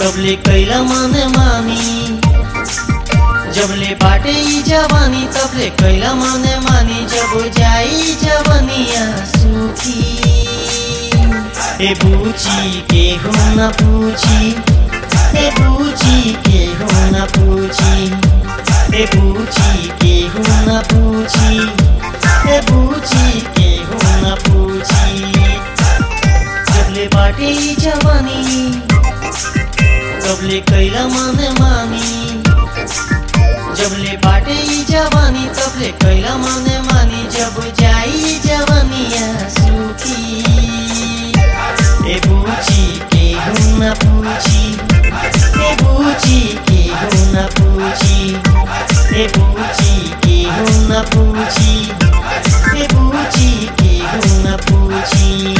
जबले कैला मन मानी जबले बाटे ई जवानी तबले कैला मन मानी जब जाई जवनिया सुखी ए बूची के हो न पूछी ए बूची के हो न पूछी ए बूची के हो न पूछी ए बूची के हो न पूछी जबले बाटे ई जवानी तबले कैला मन मानी जबले बाटे ई जवानी तबले कैला मन मानी जब जाई जवानिया सुखी ए बूची के हो न पूछी ए बूची के हो न पूछी ए बूची के हो न पूछी ए बूची के हो न पूछी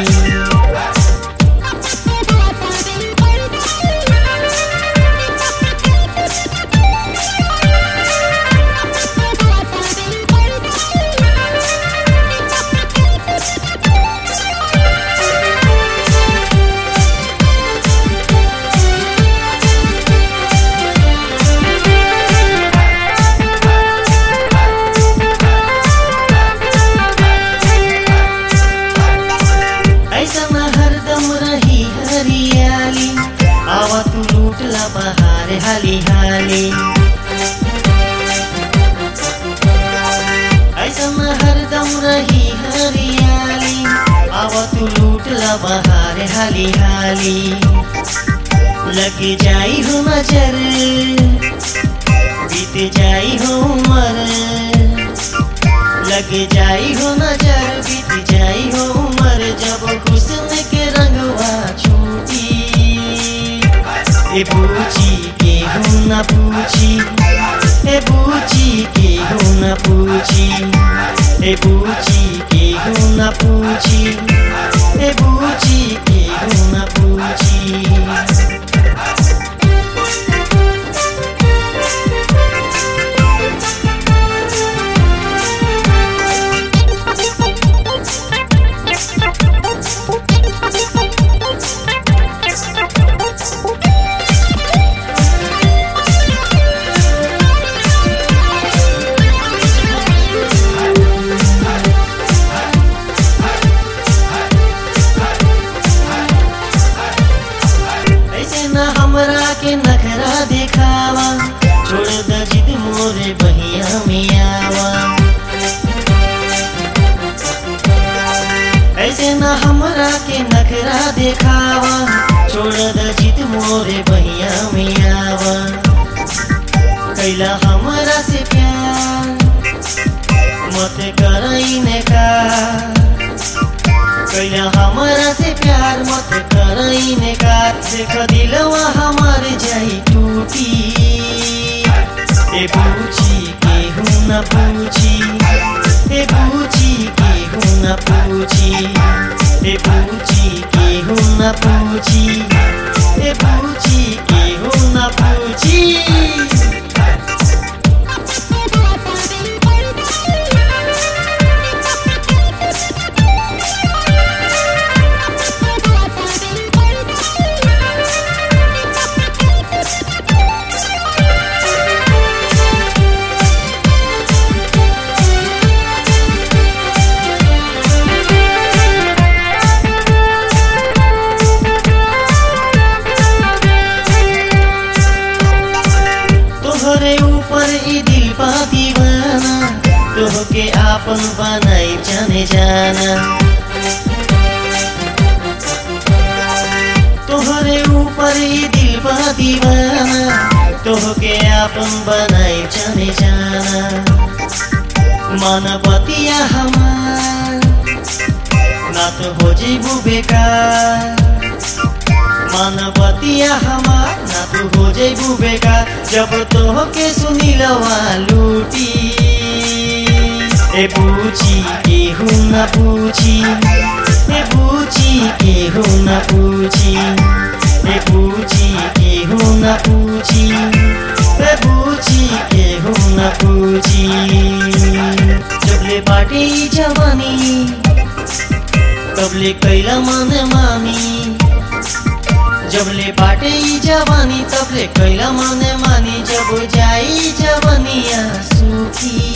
ऐसा हरदम रही हरियाली आवा तू लूटला बहार हाली हाली ऐसा हरदम रही हरियाली आवा तू लूटला बहार हाली हाली लग जाई हो नजर बीत जाई हो उमर लग जाई हो नजर बीत जाई हो उमर जब हुस्न के रंगवा छूटी ए बूची के हो न पूछी ए बूची के हो न पूछी ए बूची के हो न पूछी ए बूची के हो न पूछी ऐसे न हमरा के नखरा दिखावा छोड़ द जिद मोरे बहिया में आवा ऐसे न हमरा के नखरा दिखावा छोड़ द जिद मोरे बहिया में आवा कैला हमरा से प्यार मत करई का कैला हमारा से प्यार मत करईने का देख दिलवा हमार जाई टूटी ए बूची के हूँ न पूछी ए बूची के हूँ न पूछी ए बूची के हूँ न पूछी ए बूची के हूँ न पूछी तोहरे ऊपर ई दिल पा दीवाना तोहके आपन बनाई जाने जाना तोहरे ऊपर ई दिल पा दीवाना तोहके आपन बनाई जाने जाना मानवतिया हमार ना तो हो जीबू बेकार मानवतिया हमार ना तू हो जेबू बेकार जब तो के सुनी लवा लूटी ए पूछी के हूँ न पूछी ए पूछी के हूँ न पूछी ए पूछी के हूँ न पूछी ए पूछी के हूँ न पूछी जबले बाटे ई जवानी तबले कैला मन मानी जबले बाट बाटे ई जवानी तबले कैला माने मानी जब जाई जवनिया सुखी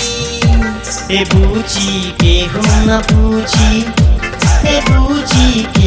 ए बूची के हो न पूछी ए बूची